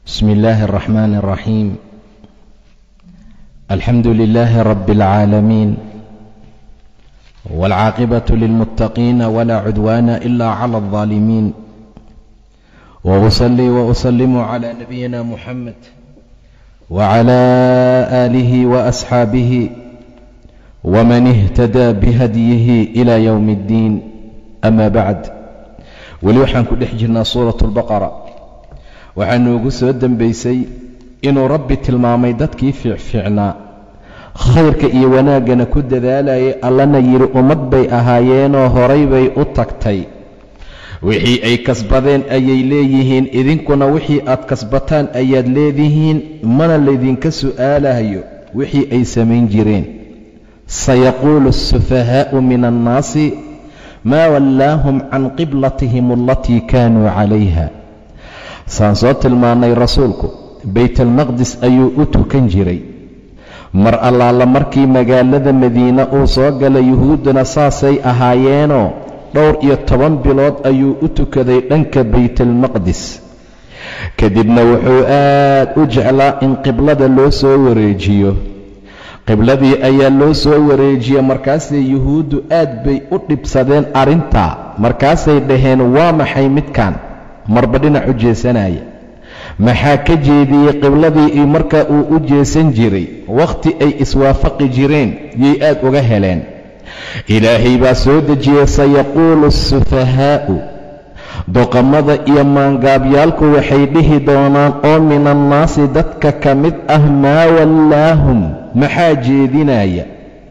بسم الله الرحمن الرحيم الحمد لله رب العالمين والعاقبة للمتقين ولا عدوان إلا على الظالمين وأصلي وأسلم على نبينا محمد وعلى آله وأصحابه ومن اهتدى بهديه إلى يوم الدين أما بعد weli waxaan ku dhex jirnaa suuratu albaqara waxaa noogu soo dembaysay inuu rabbi tilmaamay dadkii fiicfiicnaa khayrka iyo wanaaggana ku dadaalayay allana yidhi ummad bay ahaayeenoo horay bay u tagtay wixii ay kasbadeen ayay leeyihiin idinkuna wixii aad kasbataan ayaad leedihiin mana laydinka su'aalahayo wixii ay samayn jireen sayaquulu asufahaa'u min annaasi maa wallaahum can qiblatihim alatii kaanuu calayha saan soo tilmaannay rasuulku baytalmaqdis ayuu u tukan jiray mar allaala markii magaalada madiine uu soo galay yuhuudduna saasay ahaayeenoo dhowr iyo toban bilood ayuu u tukaday dhanka baytalmaqdis kadibna wuxuu aad u jeclaa in qiblada loo soo wareejiyo qibladii ayaa loo soo wareejiyey markaasay yuhuuddu aad bay u dhibsadeen arrintaa markaasay dhaheen waa maxay midkan marba dhinac u jeesanaya maxaa ka jeediyey qibladii markaa uu u jeesan jiray wakhti ay iswaafaqi jireen yay aad uga heleen ilaahay baa soo dejiyey sayaquulu asufahaa'u doqamada iyo maangaabyaalku waxay dhihi doonaan oo min annaasi dadka ka mid ah maa wallaahum maxaa jeedinaya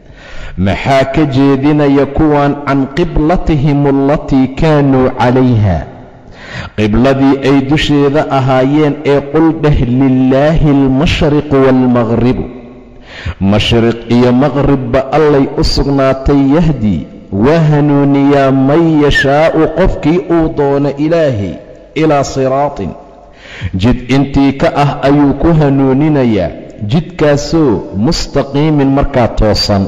maxaa ka jeedinaya kuwan can qiblatihim alatii kaanuu calayha qibladii ay dusheeda ahaayeen ee qul dheh lilaahi almashriqu waalmaqhribu mashriq iyo maqhribba allay u sugnaatay yahdi waa hanuuniyaa man yashaa'u qofkii uu doono ilaahay ilaa siraatin jid intii ka ah ayuu ku hanuuninayaa jidkaasoo mustaqiimin markaa toosan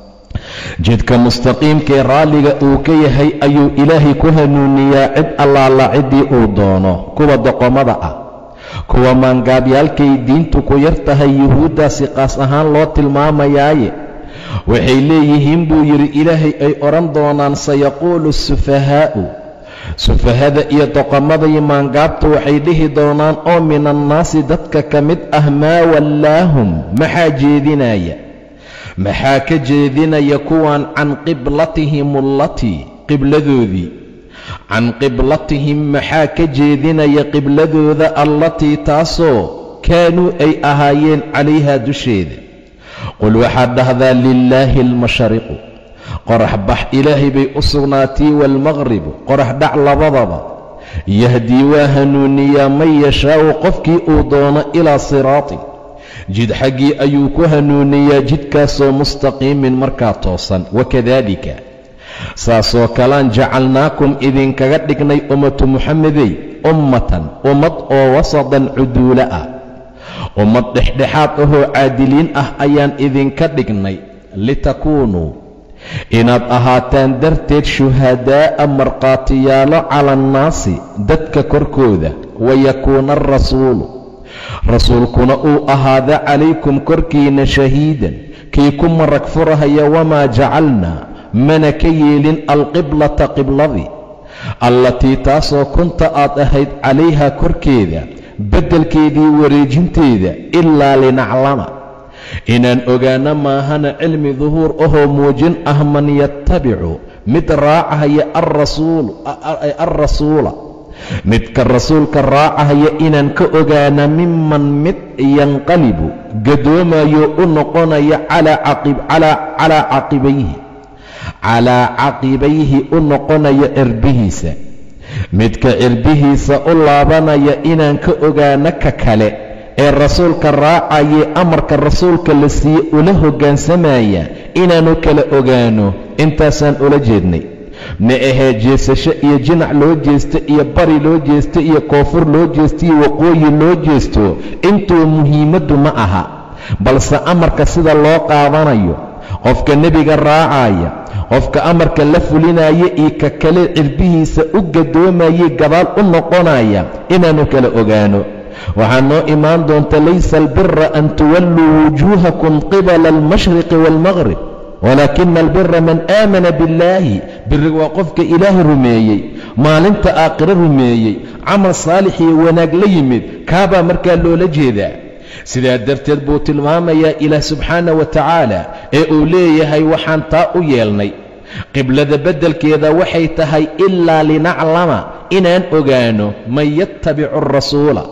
jidka mustaqiimkee raalliga uu ka yahay ayuu ilaahay ku hanuuniyaa cid allaala ciddii uu doono kuwa doqomada ah kuwa maangaabyaalkay diintu ku yar tahay yuhuuddaasi qaas ahaan loo tilmaamayaaye waxay leeyihiin buu yidhi ilaahay ay odhan doonaan sayaquulu sufahaa'u sufahada iyo doqomadii maangaabtu waxay dhihi doonaan oo min annaasi dadka ka mid ah maa wallaahum maxaa jeedinaya maxaa ka jeedinaya kuwan can qiblatihim allatii qibladoodii can qiblatihim maxaa ka jeedinaya qibladooda allatii taasoo kaanuu ay ahaayeen calayhaa dusheeda qul waxaad dhahdaa lilaahi almashariqu qorax bax ilaahay bay u sugnaatay waalmaqhribu qorax dhac labadaba yahdii waa hanuuniyaa man yashaa'u qofkii uu doono ilaa siraatin jid xaggii ayuu ku hanuuniyaa jidkaasoo mustaqiimin markaa toosan wakadaalika saasoo kalaan jacalnaakum idinkaga dhignay ummatu muxamedey ummatan ummad oo wasadan cuduula ah ummad dhexdhexaad ahoo caadiliin ah ayaan idinka dhignay litakuunuu inaad ahaataan darteed shuhadaa'a markhaatiyaalo cala annaasi dadka korkooda wayakuuna alrasuulu rasuulkuna uu ahaada calaykum korkiinna shahiidan kii ku marag furahaya wamaa jacalnaa mana ka yeelin alqiblata qibladii allatii taasoo kunta aad ahayd calayha korkeeda beddelkeedii wareejinteeda ilaa linaclama inaan ogaano maahana cilmi duhuur ahoo muujin ah man yattabicu mid raacahaya alrasuula midka rasuulka raacahaya inaan ka ogaana miman mid yanqalibu gadoomayo u noqonaya calaa caqibayhi calaa caqibayhi u noqonaya cirbihiisa midka cirbihiisa u laabanaya inaan ka ogaano ka kale ee rasuulka raacayee amarka rasuulka la siiye ula hoggaansamaya inaannu kala ogaano intaasaan ula jeednay ma ahee jeesasho iyo jinac loo jeesto iyo bari loo jeesto iyo koonfur loo jeesto iyo waqooyi loo jeesto intuu muhiimaddu ma aha balse amarka sida loo qaadanayo qofka nebiga raacaya qofka amarka la fulinaya iyo ka kale cirbihiisa u gadoomayay gadaal u noqonaya inaannu kala ogaano waxaa noo imaan doonta laysa albira an tuwalluu wujuuhakum qibala almashriqi waalmaqrib walaakina albira man aamana billaahi biriga waa qofka ilaahay rumeeyey maalinta aakhiro rumeeyey camal saalix iyo wanaag la yimid kaabaa markaa loola jeedaa sidaa darteed buu tilmaamayaa ilaah subxaana wa tacaala ee uu leeyahay waxaan taa u yeelnay qiblada beddelkeeda waxay tahay ilaa linaclama inaan ogaano man yattabicu arasuula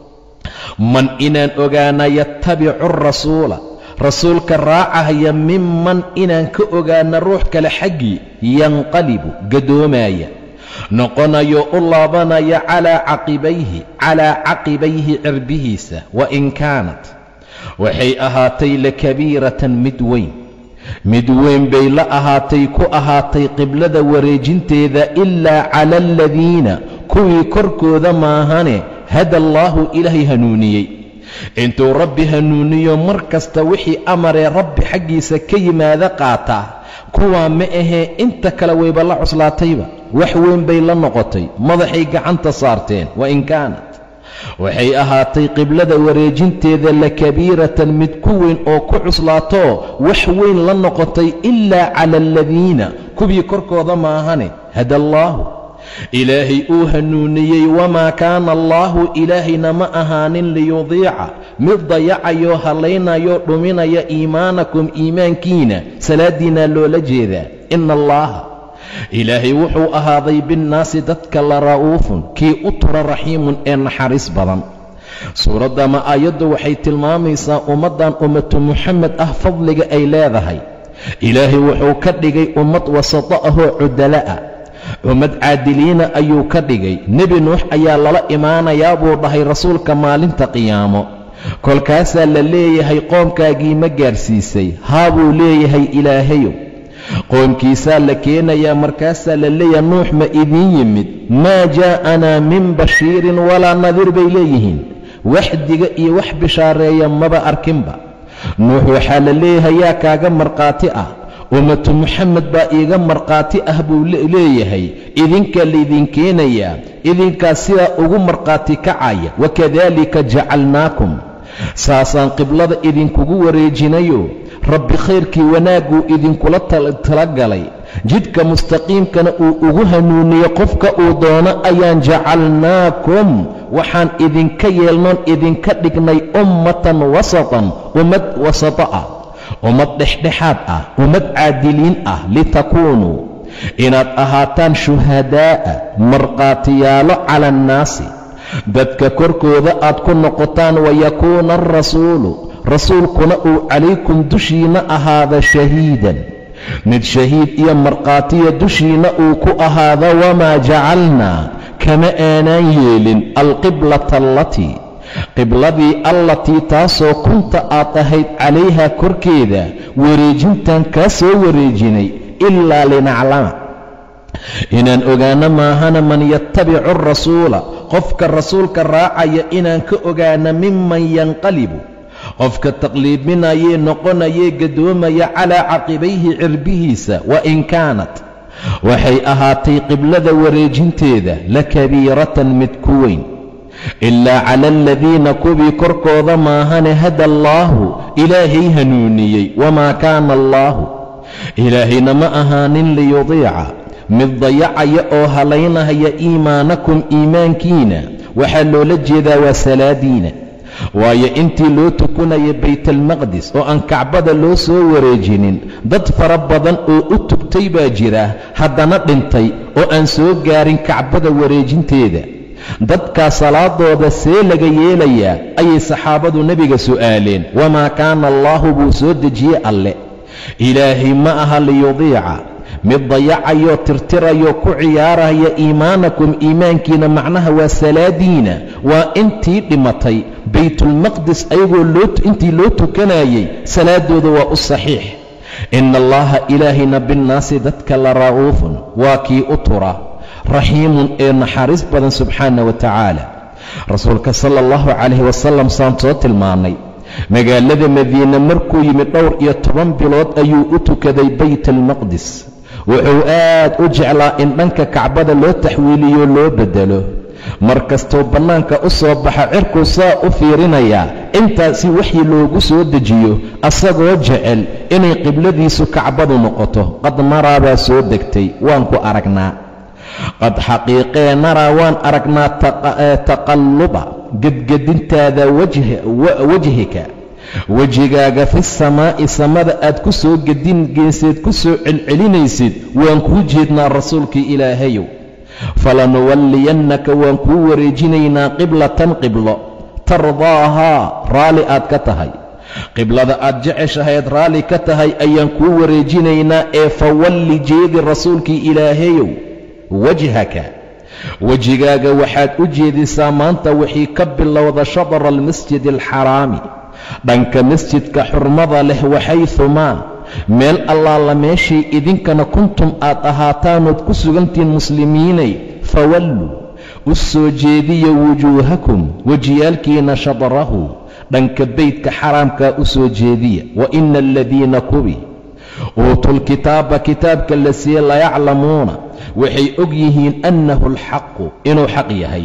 man inaan ogaana yattabicu arasuula rasuulka raacahaya minman inaan ka ogaana ruux kale xaggii yanqalibu gadoomaya noqonayo u laabanaya calaa caqibayhi calaa caqibayhi cirbihiisa wa in kaanat waxay ahaatay lakabiiratan mid weyn mid weyn bay la ahaatay ku ahaatay qiblada wareejinteeda ilaa cala aladiina kuwii korkooda maahane hada allaahu ilaahay hanuuniyey intuu rabbi hanuuniyo mar kasta wixii amaree rabbi xaggiisa ka yimaada qaataa kuwaa ma ahee inta kale wayba la cuslaatayba wax weyn bay la noqotay madaxay gacanta saarteen wa in kaanat waxay ahaatay qiblada wareejinteeda lakabiiratan mid ku weyn oo ku cuslaatoo wax weyn la noqotay ilaa cala aladiina kuwii korkooda maahane hada allaahu ilaahay uu hanuuniyey wamaa kaana allaahu ilaahayna ma ahaanin liyudiica mid dayacayo hallaynayo dhuminaya iimaanakum iimaankiina salaaddiinaa loola jeedaa ina allaaha ilaahay wuxuu ahaaday binnaasi dadka la ra'uufun kii u tura raxiimun ee naxariis badan suuraddama aayaddu waxay tilmaamaysaa ummaddan ummatu muxamed ah fadliga ay leedahay ilaahay wuxuu ka dhigay ummad wasato ahoo cudala'a ummad caadiliina ayuu ka dhigay nebi nuux ayaa lala imaanayaa buu dhahay rasuulka maalinta qiyaamo kolkaasaa la leeyahay qoomkaagii ma gaadhsiisay haa buu leeyahay ilaahayow qoomkiisaa la keenayaa markaasaa la leeyahay nuux ma idiin yimid maa jaa'anaa min bashiirin walaa nadiir bay leeyihiin wax diga iyo wax bishaareeya maba arkinba nuux waxaa la leeyahay yaa kaaga markhaati ah ummatu muxamed baa iiga markhaati ah buu leeyahay idinkaa laydin keenayaa idinkaas sidaa ugu markhaati kacaya wakadaalika jacalnaakum saasaan qiblada idinkugu wareejinayo rabbi khayrkii wanaagguu idinkula talagalay jidhka mustaqiimkana uu ugu hanuuniyo qofka uu doono ayaan jacalnaakum waxaan idinka yeelnoon idinka dhignay ummatan wasatan ummad wasato ah ummad dhexdhexaad ah ummad caadiliin ah litakuunuu inaad ahaataan shuhadaa'a markhaatiyaalo cala annaasi dadka korkooda aad ku noqotaan wayakuuna alrasuulu rasuulkuna uu calaykum dushiinna ahaada shahiidan mid shahiid iyo markhaatiya dushiinna uu ku ahaado wamaa jacalnaa kama aanaan yeelin alqiblata allatii qibladii allatii taasoo kunta aad ahayd calayhaa korkeeda wareejintan kaa soo wareejinay ilaa linaclama inaan ogaano maahana man yattabicu arasuula qofka rasuulka raacaya inaan ka ogaano miman yanqalibu qofka taqliibinayee noqonayee gadoomaya calaa caqibayhi cirbihiisa wa in kaanat waxay ahaatay qiblada wareejinteeda la kabiiratan mid ku weyn ilaa cala aladiina kuwii korkooda maahane hada allaahu ilaahay hanuuniyey wamaa kaana allaahu ilaahayna ma ahaanin liyudiica mid dayacaya oo halaynahaya iimaanakum iimaankiina waxaa loola jeedaa waa salaadiina waayo intii loo tukanaya baytalmaqdis oo aan kacbada loo soo wareejinin dad fara badan oo u tugtay baa jira haddana dhintay oo aan soo gaarin kacbada wareejinteeda dadkaa salaadooda see laga yeelayaa ayay saxaabadu nebiga su'aaleen wamaa kaana allaahu buu soo dejiyey alle ilaahay ma aha liyudiica mid dayacayoo tirtirayoo ku ciyaaraya iimaanakum iimaankiina macnaha waa salaadiina waa intii dhimatay baytulmaqdis ayagoo intii loo tukanayay salaadooda waa u saxiix ina allaha ilaahayna binnaasi dadka la ra'uufun waa kii u tura raxiimun ee naxariis badan subxaana wa tacaala rasuulka sala allahu calayhi wasalam saan soo tilmaannay magaalada madiine markuu yimid dhowr iyo toban bilood ayuu u tukaday bayt almaqdis wuxuu aad u jeclaa in dhanka kacbada loo taxwiiliyo loo beddelo mar kastuu bannaanka u soo baxa cirkuu saa u fiirinayaa intaasi waxii loogu soo dejiyo asagoo jecel inay qibladiisu kacbadu noqoto qad naraa baa soo degtay waan ku aragnaa qad xaqiiqee naraa waan aragnaa taqalluba gedgedintaada wajhika wejigaaga fi samaa'i samada aad ku soo gedingeyseed ku soo celcelinaysid waan kuu jeednaa rasuulkii ilaahayow falanuwalliyannaka waan kuu wareejinaynaa qiblatan qiblo tardaahaa raalli aad ka tahay qiblada aad jeceshahayd raalli ka tahay ayaan kuu wareejinaynaa ee fawalli jeedi rasuulkii ilaahayow wajhaka wejigaaga waxaad u jeedisaa maanta wixii ka bilowda shadra almasjidi alxaraami dhanka masjidka xurmada leh waxayhumaa meel allaala meeshii idinkana kuntum aad ahaataanood ku sugantihiin muslimiinay fawalluu u soo jeediya wujuuhakum wejiyaalkiina shadrahu dhanka beydka xaraamkaa u soo jeediya wa ina aladiina kubi uutuulkitaaba kitaabka la siiye layaclamuuna waxay og yihiin annahu alxaqu inuu xaq yahay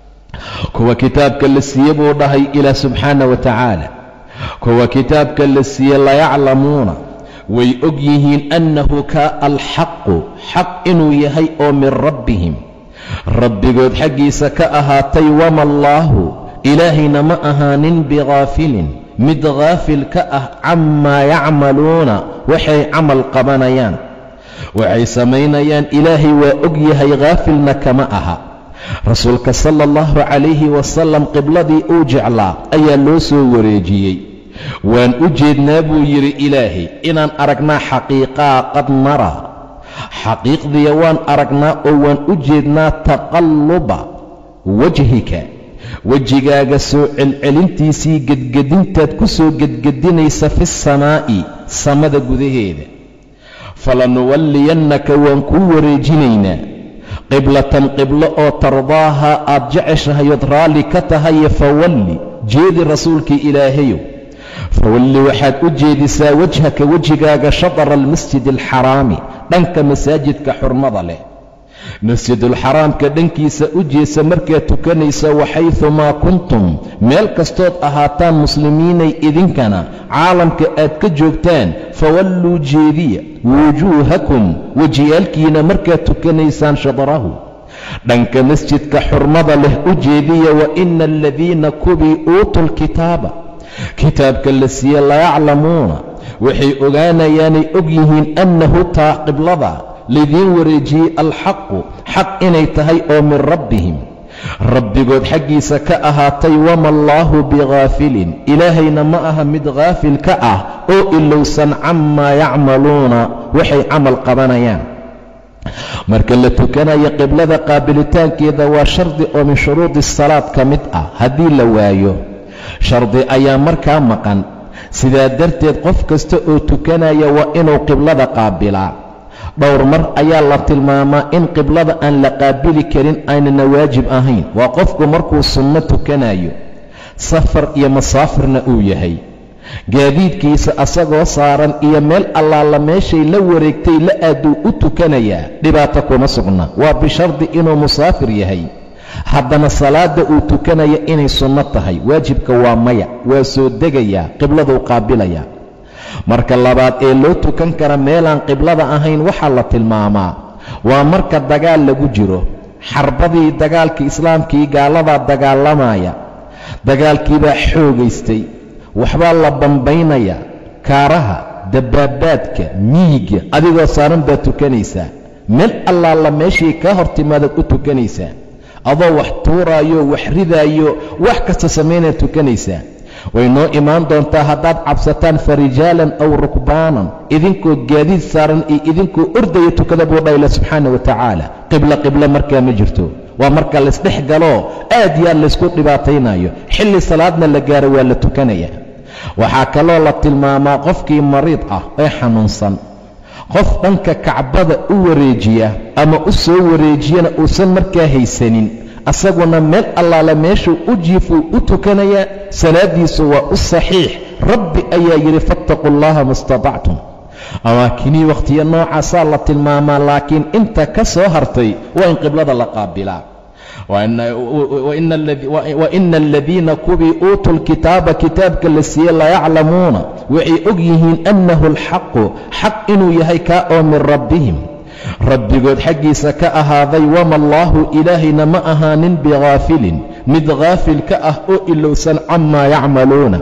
kuwa kitaabka la siiye buu dhahay ilaah subxaana wa tacaala kuwa kitaabka la siiye layaclamuuna way og yihiin annahu ka alxaqu xaq inuu yahay oo min rabbihim rabbigood xaggiisa ka ahaatay wama allaahu ilaahayna ma ahaanin bikaafilin mid khaafil ka ah camaa yacmaluuna waxay camal qabanayaan waxay samaynayaan ilaahay waa og yahay khaafilna kama aha rasuulka sala allahu calayhi wasalam qibladii uu jeclaa ayaa loo soo wareejiyey waan u jeednaa buu yidhi ilaahay inaan aragnaa xaqiiqaa qad nara xaqiiqdiya waan aragnaa oo waan u jeednaa taqalluba wajhika wejigaaga soo celcelintiisii gedgedintaad ku soo gedgedinaysa fi samaa'i samada gudaheeda falanuwalliyannaka waan kuu wareejinaynaa qiblatan qiblo oo tardaaha aad jeceshahayood raalli ka tahaye fawalli jeedi rasuulkii ilaahayow fawalli waxaad u jeedisaa wajhaka wejigaaga shadra almasjidi alxaraami dhanka masaajidka xurmada leh masjidulxaraamka dhankiisa u jeesa markaad tukanaysa waxaydumaa kuntum meel kastood ahaataan muslimiinay idinkana caalamka aad ka joogtaan fawalluu jeediya wujuuhakum wejiyaalkiina markaad tukanaysaan shadrahu dhanka masjidka xurmada leh u jeediya wa ina aladiina kubii uutuu lkitaaba kitaabka la siiye layaclamuuna waxay ogaanayaanay og yihiin annahu taa qiblada laydiin wareejiyey alxaqu xaq inay tahay oo min rabbihim rabbigood xaggiisa ka ahaatay wama allaahu bikaafilin ilaahayna ma aha mid khaafil ka ah oo ilowsan camaa yacmaluuna waxay camal qabanayaan marka la tukanayo qiblada qaabilitaankeeda waa shardi oo min shuruudi asalaad ka mid ah haddii la waayo shardi ayaa markaa maqan sidaa darteed qof kasta oo tukanaya waa inuu qiblada qaabilaa dhowr mar ayaa la tilmaamaa in qiblada aan la qaabili karin aynana waajib ahayn waa qofku markuu sunno tukanayo safar iyo masaafirna uu yahay gaadiidkiisa asagoo saaran iyo meel allaala meeshay la wareegtay la aaduu u tukanayaa dhibaato kuma sugna waa bishardi inuu musaafir yahay haddana salaadda uu tukanaya inay sunno tahay waajibka waa maya waa soo degayaa qibladuu qaabilayaa marka labaad ee loo tukan kara meelaan qiblada ahayn waxaa la tilmaamaa waa marka dagaal lagu jiro xarbadii dagaalka islaamkii gaaladaa dagaalamaya dagaalkiibaa xoogaystay waxbaa la bambaynaya kaaraha dabaabaadka miyiga adigoo saaran baad tukanaysaa meel allaala meeshii kaa hor timaadaad u tukanaysaa adoo wax tuuraayo wax ridaayo wax kasta samaynaad tukanaysaa way noo imaan doontaa haddaad cabsataan farijaalan aw rukbaanan idinkoo gaadiid saaran iyo idinkoo ordaya tukada buu dhahila subxaana wa tacaala qiblo qiblo markaa ma jirto waa marka laysdhex galoo aad yaa laysku dhibaataynayo xilli salaadna la gaaro waa la tukanaya waxaa kaloo la tilmaamaa qofkii mariid ah ee xanuunsan qof dhanka kacbada u wareejiya ama u soo wareejiyana uusan markaa haysanin asaguna meel allaala meeshuu u jiifuu u tukanayaa salaaddiisu waa u saxiix rabbi ayaa yidhi fattaquu allaha ma istatactum amaakinii wakhtiyo noocaasaa la tilmaamaa laakiin inta ka soo hartay waa in qiblada la qaabilaa wa ina aladiina kuwii uutuu lkitaaba kitaabka la siiyey layaclamuuna waxay og yihiin annahu alxaqu xaq inuu yahay kaa oo min rabbihim rabbigood xaggiisa ka ahaaday wama allaahu ilaahayna ma ahaanin bikaafilin mid kaafil ka ah oo ilowsan camaa yacmaluuna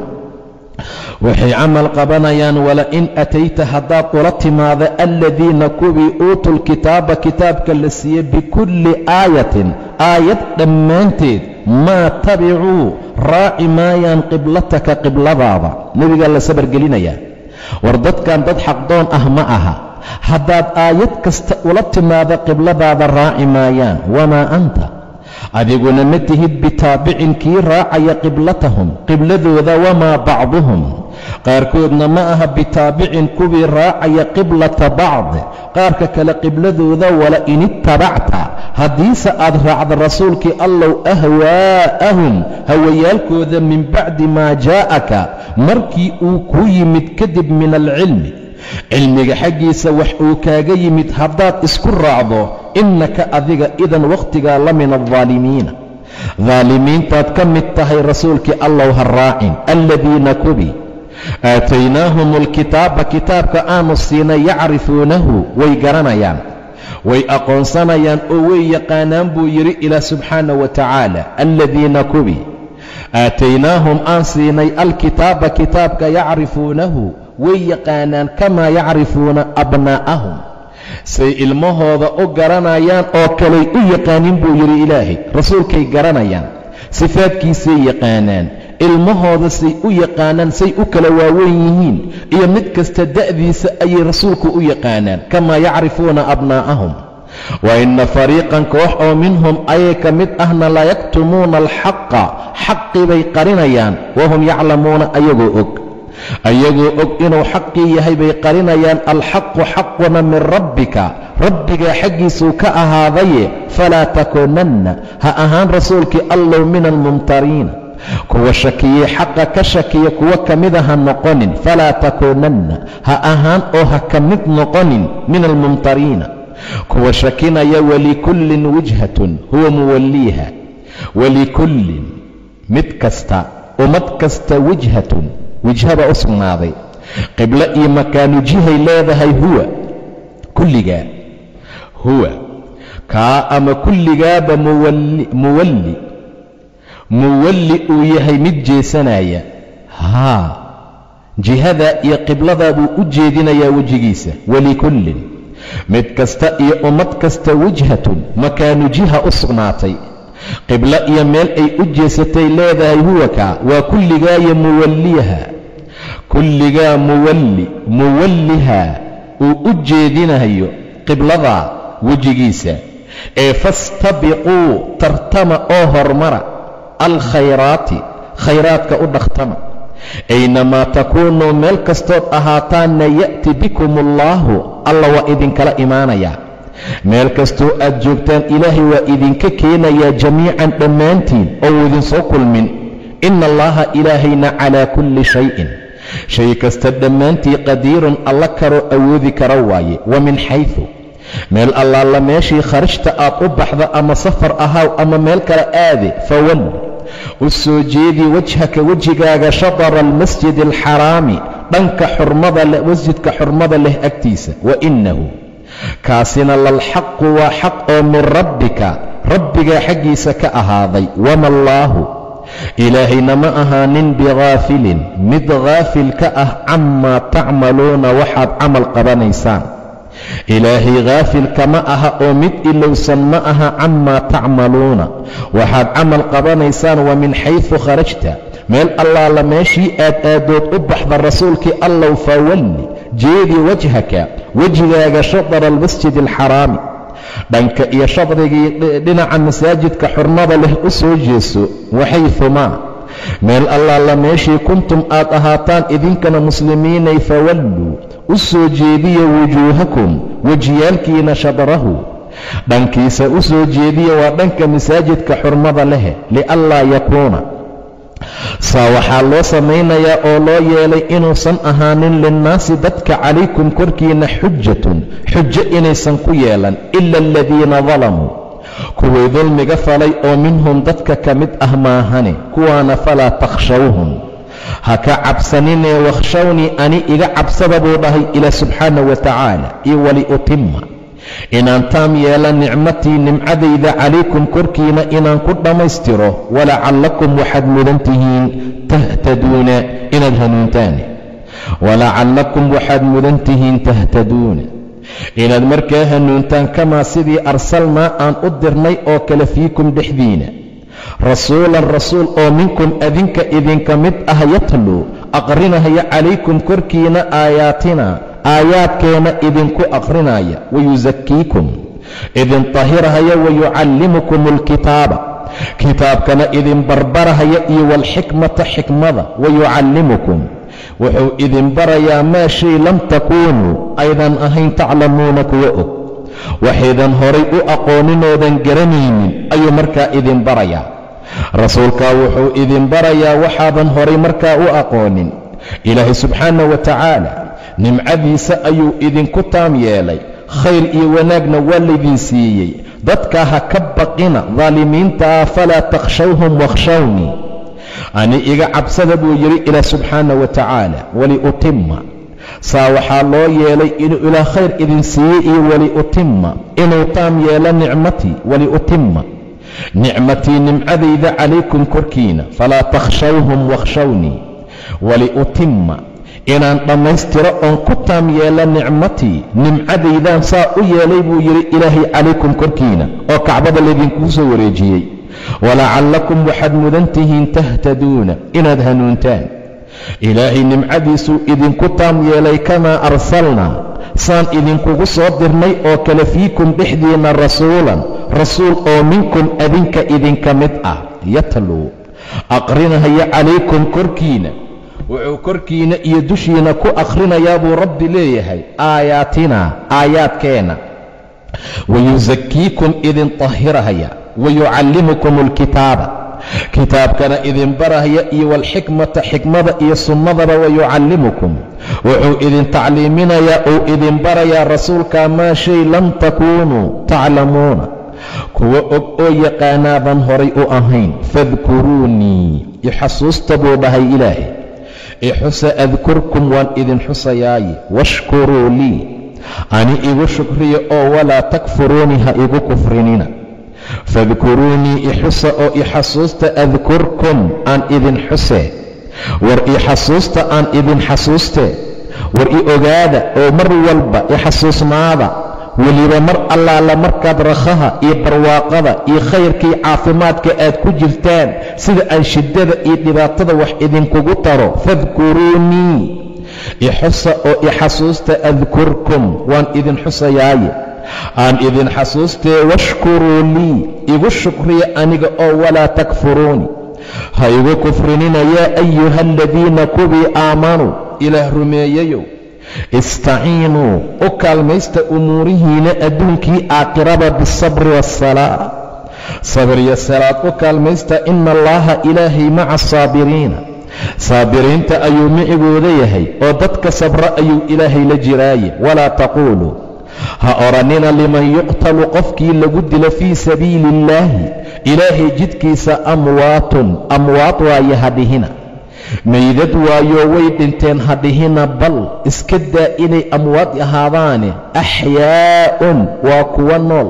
waxay camal qabanayaan wala-in atayta haddaad ula timaada aladiina kuwii uutuu lkitaaba kitaabka la siiyey bikulli aayatin aayad dhammaanteed maa tabicuu raaci maayaan qiblataka qibladaada nebigaa la sabargelinayaa war dadkan dad xaqdoon ah ma aha haddaad aayad kasta ula timaado qibladaada raaci maayaan wamaa anta adiguna ma tihid bitaabicin kii raacaya qiblatahum qibladooda wamaa bacduhum qaarkoodna ma aha bitaabicin kuwii raacaya qiblata bacd qaarka kale qibladooda wala in ittabacta haddiise aad raacda rasuulkii allow ahwaa'ahum hawayaalkooda min bacdi maa jaa'aka markii uu ku yimid kadib min alcilmi cilmiga xaggiisa wax uu kaaga yimid haddaad isku raacdo innaka adiga idan wakhtigaa la min aldaalimiina daalimiintaad ka mid tahay rasuulkii allow ha raacin aladiina kubi aataynaahum alkitaaba kitaabka aanu siinay yacrifuunahu way garanayaan way aqoonsanayaan oo way yaqaanaan buu yidhi ilaah subxaana wa tacaala aladiina kubi aataynaahum aan siinay alkitaaba kitaabka yacrifuunahu way yaqaanaan kamaa yacrifuuna abnaa'ahum say ilmahooda u garanayaan oo kaley u yaqaanin buu yidhi ilaahay rasuulkay garanayaan sifaadkiisay yaqaanaan ilmahooda say u yaqaanaan say u kala waaweyn yihiin iyo mid kasta da'diisa ayay rasuulku u yaqaanaan kamaa yacrifuuna abnaa'ahum wa inna fariiqan koox oo minhum ayay ka mid ahna layaktumuuna alxaqa xaqii bay qarinayaan wahum yaclamuuna ayagoo og ayagoo og inuu xaqii yahay bay qarinayaan alxaqu xaquna min rabbika rabbigaa xaggiisuu ka ahaadaye falaa takuunanna ha ahaan rasuulkii allow min almumtariina kuwa shakiyey xaqa ka shakiya kuwa ka mida ha noqonin falaa takuunanna ha ahaan oo ha ka mid noqonin min almumtariina kuwa shakinaya walikullin wijhatun huwa muwalliiha walikullin mid kasta ummad kasta wijhatun wijhaba u sugnaaday qiblo iyo makaanu jihay leedahay huwa kulligaa huwa kaa ama kulligaaba muwalli muwalli uu yahay mid jeesanaya haa jihada iyo qibladaa buu u jeedinayaa wejigiisa walikullin mid kasta iyo ummad kasta wijhatun makaanu jiha u sugnaatay qiblo iyo meel ay u jeesatay leedahay huwa kaa waa kulligaayo muwalliha kulligaa muwalli muwallihaa uu u jeedinayo qibladaa wejigiisa ee fastabiquu tartama oo hormara alkhayraati khayraadka u dhakhtama aynamaa takuunuu meel kastood ahaataanna ya'ti bikum allaahu alla waa idinkala imaanayaa meel kastoo aad joogtaan ilaahay waa idinka keenayaa jamiican dhammaantiin oo idinsoo kulmin ina allaha ilaahayna calaa kulli shayin shay kasta dhammaantii qadiirun alla karoo awoodi kara waaye wa min xaydu meel allaala meeshii kharajta aad u baxda ama safar ahaaw ama meel kale aade fawal u soo jeedii wajhaka wejigaaga shatara almasjidi alxaraami dhanka xurmada leh masjidka xurmada leh agtiisa wa innahu kaasina lalxaqu waa xaq oo min rabbika rabbigaa xaggiisa ka ahaaday wama allaahu ilaahayna ma ahaanin bikaafilin mid kaafil ka ah camaa tacmaluuna waxaad camal qabanaysaan ilaahay kaafilka ma aha oo mid ilowsan ma aha camaa tacmaluuna waxaad camal qabanaysaan wa min xaysu kharajta meel allaala meeshii aad aadood u baxda rasuulkii allow fawalli jeedi wajhaka wejigaaga shadara almasjidi alxaraami dhanka iyo shadrigii dhinaca masaajidka xurmada leh u soo jeeso waxayumaa meel allaala meeshii kuntum aad ahaataan idinkana muslimiinay fawalluu u soo jeediya wujuuhakum wejiyaalkiina shadrahu dhankiisa u soo jeediya waa dhanka masaajidka xurmada leh lianlaa yakuuna saa waxaa loo samaynayaa oo loo yeelay inuusan ahaanin linnaasi dadka calaykum korkiina xujatun xujo inaysan ku yeelan ila aladiina dalamuu kuwii dulmiga falay oo minhum dadka ka mid ah maahane kuwaana falaa takhshawhum ha ka cabsaninee wakhshawnii ani iga cabsada buu dhahay ilaa subxaana wa tacaala iyo waliutima inaan taam yeela nicmatii nimcadayda calaykum korkiina inaan ku dhammaystiro walacallakum waxaad mudan tihiin tahtaduuna inaad hanuuntaane walacallakum waxaad mudan tihiin tahtaduuna inaad markaa hanuuntaan kamaa sidii arsalnaa aan u dirnay oo kale fiikum dhexdiina rasuulan rasuul oo minkum adinka idinka mid ah yatluu aqrinahaya calaykum korkiina aayaatina aayaadkeena idinku aqrinaya wayusakiikum idin tahirahaya wayucallimukum alkitaaba kitaabkana idin barbarahaya iyo waalxikmata xikmada wayucallimukum wuxuu idin barayaa maa shay lam takuunuu aydan ahayn taclamuuna kuwa og waxaydan horay u aqooninoodan garanaynin ayuu markaa idin barayaa rasuulkaa wuxuu idin barayaa waxaadan horay markaa u aqoonin ilaahay subxaana wa tacaala nimcadiisa ayuu idinku taam yeelay khayr iyo wanaagna waa laydin siiyey dadkaa ha ka baqina daalimiintaa falaa takhshawhum wakhshawnii ani iga cabsada buu yidhi ilaah subxaana wa tacaala waliutima saa waxaa loo yeelay inuu ilaa khayr idin siiyey iyo waliutima inuu taam yeelo nicmatii waliutima nicmatii nimcadayda calaykum korkiina falaa takhshawhum wakhshawnii waliutima inaan dhammaystiro oon ku taam yeelo nicmatii nimcadaydaan saa u yeelay buu yidhi ilaahay calaykum korkiina oo kacbada laydinkuu soo wareejiyey walacallakum waxaad mudan tihiin tahtaduuna inaad hanuuntaan ilaahay nimcadiisuu idinku taam yeelay kamaa arsalnaa saan idinkugu soo dirnay oo kale fiikum dhexdiinna rasuulan rasuul oo minkum adinka idinka mid ah yatluu aqrinahaya calaykum korkiina wuxuu korkiina iyo dushiina ku akhrinayaa buu rabbi leeyahay aayaatinaa aayaadkeenna wayusakiikum idin tahirahaya wayucallimukum alkitaaba kitaabkana idin barahaya iyo walxikmata xikmada iyo sunnadaba wayucallimukum wuxuu idin tacliiminayaa uu idin barayaa rasuulkaa maa shay lam takuunuu taclamuuna kuwa og oo yaqaanaadan horay u ahayn fadkuruunii ixasuusta buu dhahay ilaahay ixusa adkurkum waan idin xusayaaye washkuruu lii ani igu shukriya oo walaa takfuruunii ha igu kufrinina fadkuruunii ixusa oo ixasuusta adkurkum aan idin xusee war ixasuusta aan idin xasuustee war i ogaada oo mar walba ixasuusnaada weliba mar allaala markaad rakhaha iyo barwaaqada iyo khayrkii caafimaadka aad ku jirtaan sida aan shiddada iyo dhibaatada wax idinkugu taro fadkuruunii ixusa oo ixasuusta adkurkum waan idin xusayaaye aan idin xasuustee washkuruu lii igu shukriya aniga oo walaa takfuruuni ha igu kufrinina yaa ayuha aladiina kuwii aamanuu ilaah rumeeyayow istaciinuu u kaalmaysta umuurihiina adduunkii aakhiraba bisabri waasalaa sabriyo salaad u kaalmaysta ina allaaha ilaahay maca asaabiriina saabiriinta ayuu micigooda yahay oo dadka sabra ayuu ilaahay la jiraaye walaa taquuluu ha odhannina liman yuqtalu qofkii lagu dilo fii sabiili illaahi ilaahay jidkiisa amwaatun amwaad waaye hadhihina maydad waayo way dhinteen hadhihina bal iska daa inay amwaad ahaadaane axyaa'un waa kuwa nool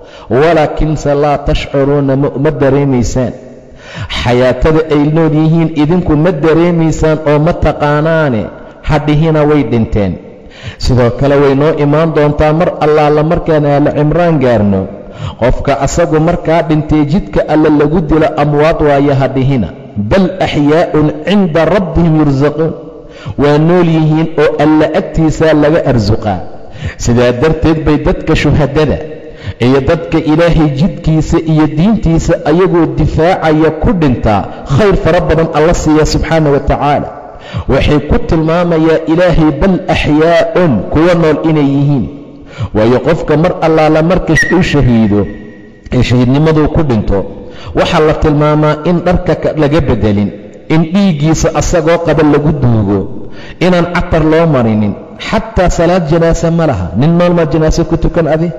walaakinse laa tashcuruuna ma dareemaysaan xayaatada ay nool yihiin idinku ma dareemaysaan oo ma taqaanaane hadhihina way dhinteen sidoo kale way noo imaan doontaa mar allaala markaan aala cimraan gaarno qofka asagu markaa dhintay jidka alle lagu dilo amwaad waayo hadhihina bal axyaa'un cinda rabbihim yursaquun waa nool yihiin oo alla agtiisaa laga arsuqaa sidaa darteed bay dadka shuhadada iyo dadka ilaahay jidkiisa iyo diintiisa ayagoo difaacaya ku dhintaa khayr fara badan alla siiya subxaana wa tacaala waxay ku tilmaamayaa ilaahay bal axyaa'un kuwa nool inay yihiin waayo qofka mar allaala marka uu shahiido ee shahiidnimaduu ku dhinto waxaa la tilmaamaa in dharka laga bedelin in dhiiggiisa asagoo qaba lagu duugo inaan catar loo marinin xataa salaad janaase ma laha nin nool maa janaase ku tukan adi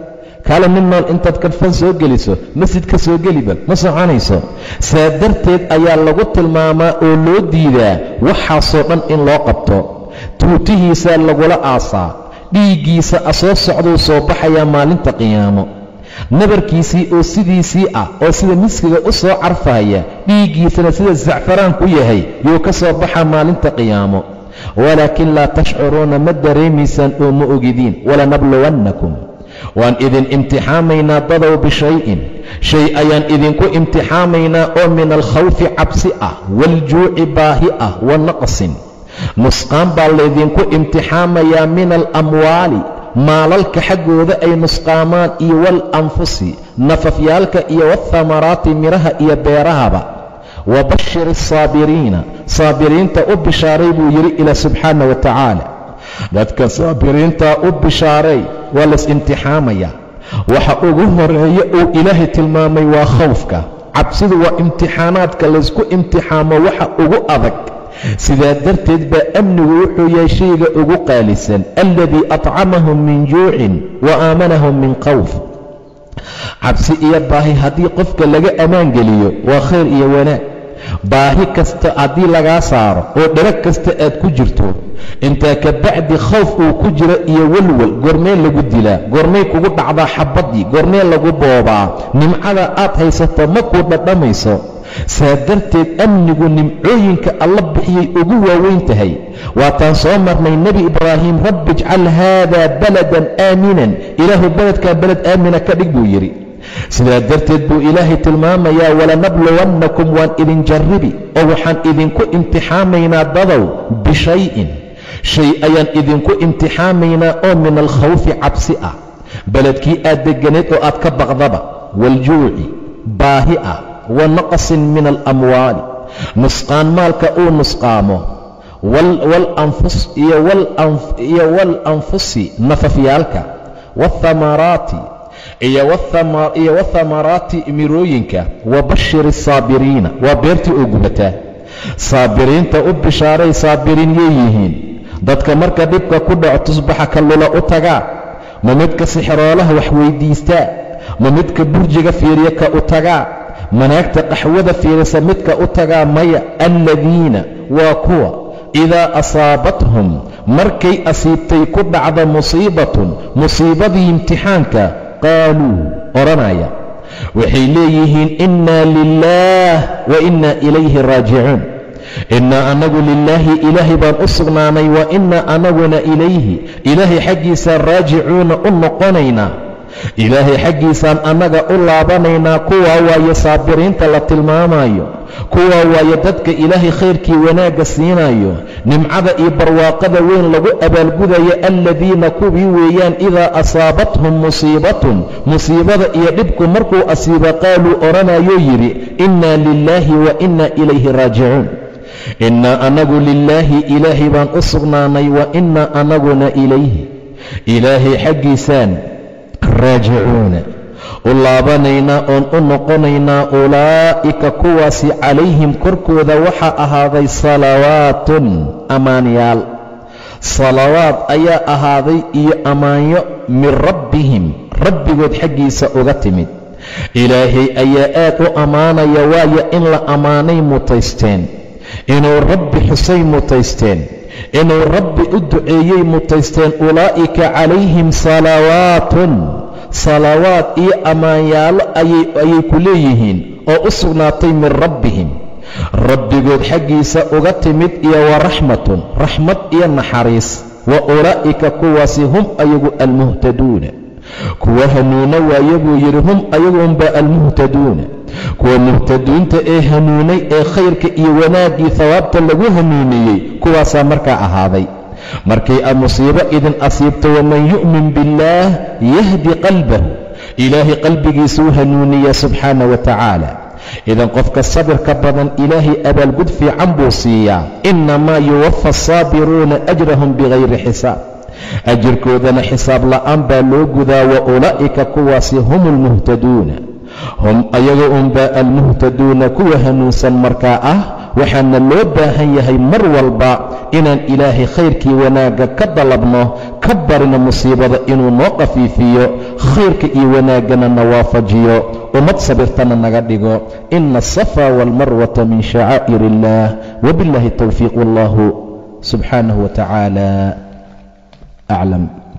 kaale nin nool intaad kadfan soo geliso masjid ka soo geliba ma soconayso saa darteed ayaa lagu tilmaamaa oo loo diidaa waxaasoo dhan in loo qabto tuutihiisaa lagula aasaa dhiiggiisa asoo socduu soo baxayaa maalinta qiyaamo nabarkiisii oo sidiisii ah oo sida miskiga u soo carfaaya dhiiggiisana sida sacfaraan ku yahay yuu ka soo baxaa maalinta qiyaamo walaakin laa tashcuruuna ma dareemaysaan oo ma ogidiin walanabluwannakum waan idin imtixaamaynaa dadow bishayin shay ayaan idinku imtixaamaynaa oo min alkhawfi cabsi ah waaljuuci baahi ah wa naqsin nusqaan baa laydinku imtixaamayaa min alamwaali maalalka xaggooda ay nusqaamaan iyo waalanfusi nafafyaalka iyo waathamaraati midhaha iyo beerahaba wabashir asaabiriina saabiriinta u bishaaray buu yidhi ilaa subxaana wa tacaala dadka saabiriintaa u bishaaray waa lays-imtixaamayaa waxa ugu horeeya uu ilaahay tilmaamay waa khawfka cabsidu waa imtixaanaadka laysku imtixaamo waxa ugu adag sidaa darteed baa amnigu wuxuu yahay shayga ugu qaalisan alladii atcamahum min juucin wa aamanahum min khawf cabsi iyo baahi haddii qofka laga ammaan geliyo waa khayr iyo wanaag baahi kasta haddii lagaa saaro oo dharag kasta aad ku jirto intaa ka bacdi khawf uu ku jiro iyo walwal goormee lagu dilaa goormay kugu dhacdaa xabaddii goormee lagu boobaa nimcada aad haysato ma kuu dhadhamayso saa darteed amnigu nimcooyinka alla bixiyay ugu waaweyn tahay waataan soo marnay nebi ibraahim rabbi ijcal haadaa baladan aaminan ilaahu beledkan beled aamina ka dhig buu yidhi sidaa darteed buu ilaahay tilmaamayaa walanabluwannakum waan idin jarribi oo waxaan idinku imtixaamaynaa dadow bishayin shay ayaan idinku imtixaamaynaa oo min alkhawfi cabsi ah beledkii aad degganayd oo aad ka baqdaba waaljuuci baahi ah wa naqsin min alamwaali nusqaan maalka uu nusqaamo iyo waalanfusi nafafyaalka waathamaraati iyo wathamaraati mirooyinka wabashir asaabiriina waa beertii oo gubataa saabiriinta u bishaaray saabiriin yay yihiin dadka marka dhibka ku dhaco tusbaxa kallula u tagaa ma midka sixroolaha wax weyddiistaa ma midka burjiga fiiriya ka u tagaa manaagta qaxwada fiirisa midka u tagaa maya alladiina waa kuwa idaa asaabathum markay asiibtay ku dhacda musiibatun musiibadii imtixaanka qaaluu odhanaya waxay leeyihiin innaa lilaah wa innaa ilayhi raajicuun innaa anagu lilaahi ilaahay baan u sugnaanay wa innaa anaguna ilayhi ilaahay xaggiisaan raajicuuna u noqonaynaa ilaahay xaggiisaan annaga u laabanaynaa kuwaa waaye saabiriinta la tilmaamayo kuwaa waaye dadka ilaahay khayrkii wanaagga siinayo nimcada iyo barwaaqada weyn lagu abaalgudayo alladiina kuwii weeyaan idaa asaabathum musiibatun musiibada iyo dhibku markuu asiiba qaaluu odhanayuu yidhi innaa lilaahi wa innaa ilayhi raajicuun innaa anagu lilaahi ilaahay baan u sugnaanay wa innaa anaguna ilayhi ilaahay xaggiisaan raajicuuna u laabanaynaa oon u noqonaynaa ulaa'ika kuwaasi calayhim korkooda waxaa ahaaday salawaatun ammaanyaal salawaad ayaa ahaaday iyo ammaanyo min rabbihim rabbigood xaggiisa uga timid ilaahay ayaa aad u ammaanaya waayo in la ammaanay mutaysteen inuu rabbi xusay mutaysteen inuu rabbi u duceeyey mutaysteen ulaa'ika calayhim salawaatun salawaad iyo ammaanyaalo ayay ku leeyihiin oo u sugnaatay min rabbihim rabbigood xaggiisa uga timid iyo wa raxmatun raxmad iyo naxariis wa ulaa'ika kuwaasi hum ayagu almuhtaduuna kuwa hanuuna waaye buu yidhi hum ayagunbaa almuhtaduuna kuwa muhtaduunta ee hanuunay ee khayrka iyo wanaaggii hawaabta lagu hanuuniyey kuwaasaa markaa ahaaday markay musiibo idin asiibto waman yu'min biاllaah yahdi qalbahu ilaahay qalbigiisuu hanuuniya subxaana wa tacaala idan qofka sabirka badan ilaahay abaalgud fiican buu siiyaa innamaa yuwafa asaabiruuna ajrahum bikayri xisaab ajirkoodana xisaab la'aan baa loo gudaa wa ulaa'ika kuwaasi hum almuhtaduuna hum ayaga unbaa almuhtaduuna kuwa hanuunsan markaa ah waxaana loo baahan yahay mar walba inaan ilaahay khayrkii wanaagga ka dalabno ka barina musiibada inuu noo qafiifiyo khayrka iyo wanaaggana na waafajiyo ummad sabirtana naga dhigo ina asafa waalmarwata min shacaa'ir illaah wabiاllahi towfiiq wallahu subxaanahu wa tacaala aclam